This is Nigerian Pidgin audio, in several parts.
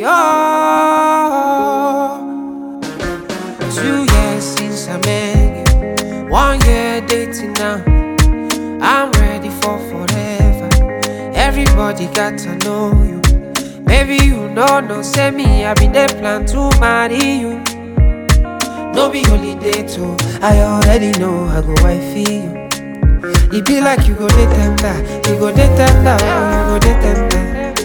oh. Two years since I met you, one year dating now. I'm ready for forever. Everybody got to know you. Maybe you know, no, say me, I been there plan to marry you. No be holiday too. I already know I go wifey you. It be like you go dey tender, you go dey tender, oh, you go dey tender.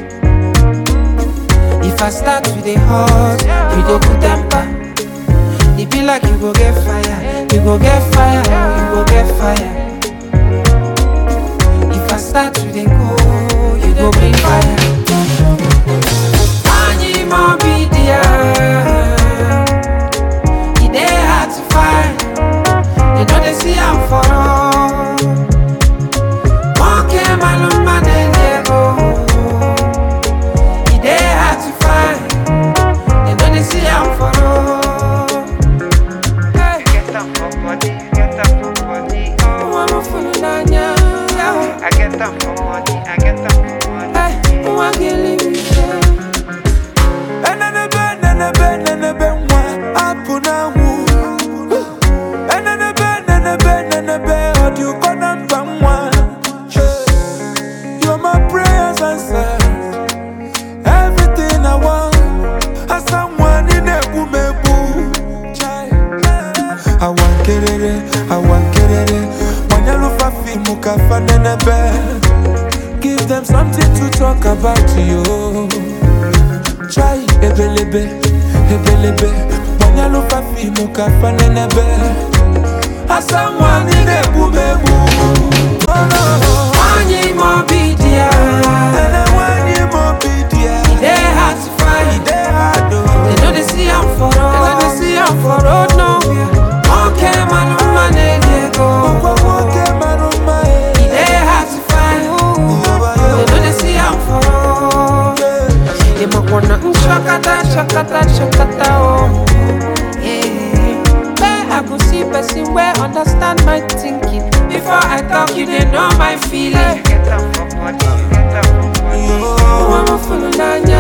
If I start to dey hot, you go put temper. It be like you go get fire, you go get fire, oh, you go get fire. If I start to dey go, you go bring fire. Anyi mo be there. E dey hard to find. They know they see am for all. Monkey man, man, they go. E dey hard to find. They know they see am for all. Hey, Get them for body, get them for body, oh. I'm a fool n'anya. I get them for money, I get them for money. Hey, nwa gị live Enenebe, nenebe, nenebe, nwa, apụ n'anwụ. Enenebe, nenebe, nenebe, ọ dị ụkọ na mba nwa. You're my prayers answered. Everything I want. Asa nwa, ị na-egbu m egbu. Awa nkerere, awa nkerere, gbanyelụfa fiimu ka fa nenebe. Give them something to talk about you. Try ebelebe, ebelebe Mwanyalufa fimu kafa nenebe Asa mwani nebu mebu Oh no Anyi mo be there. Ene wani mobidia E dey hard to find. Ide hado They know they see I'm for road. They know they see I'm for road nowhere. Okay, man, man, they go. Kwa woke maruma It dey hard to find. They know they see I'm for road. They might wanna mm, shakata, shakata, shakata, oh. Yeah. Where I go see person where understand my thinking. Before I talk, you they know my feeling. Get them for body, get them for body. Oh, I'm a fool, Nanya.